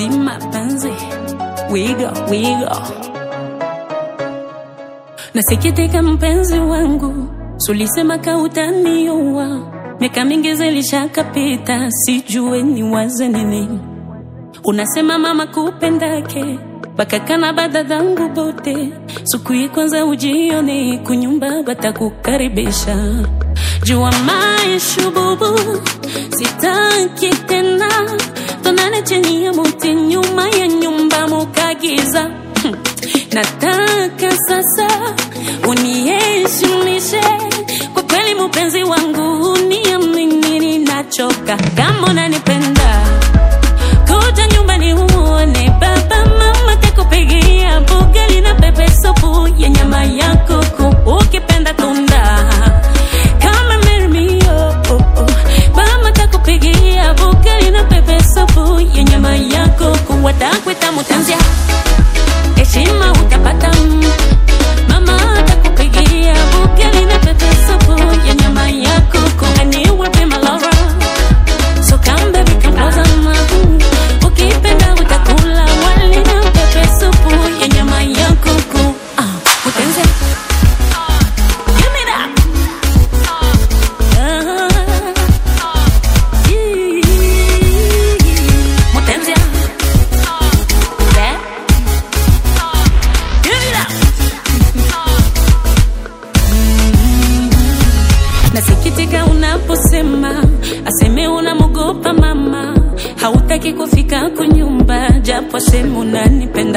eti mapenzi wigo wigo nasikitika mpenzi wangu sulisema kautaniua miaka mingi zilishakapita sijue ni waze nini unasema mama kupendake bakakana badadhangu bote siku ya kwanza ujione kunyumba batakukaribisha jua maisha bubu sitaki tena tonane chini ya muti nyuma ya nyumba mukagiza Hmm. nataka sasa uniheshimishe kwa kweli mupenzi wangu uniamini ninachoka kama unanipenda kuja nyumbani uone baba mama kakupigia bugali na pepe supu ya nyama ya kuku ukipenda tunda kama mermio oh, oh. mama kakupigia bugali na pepe supu ya nyama ya kuku watakwita mutanzia heshima utapata mama atakupigia bugali na pepe supu ya nyama ya kuku and you will be my lover so come baby come closer mahu ukipenda utakula wali na pepe supu ya nyama ya kuku ah utenze give me that ah yeah. utenze yeah. give me that nasikitika unaposema aseme unamogopa mama hautaki kufika kunyumba japo semu unanipenda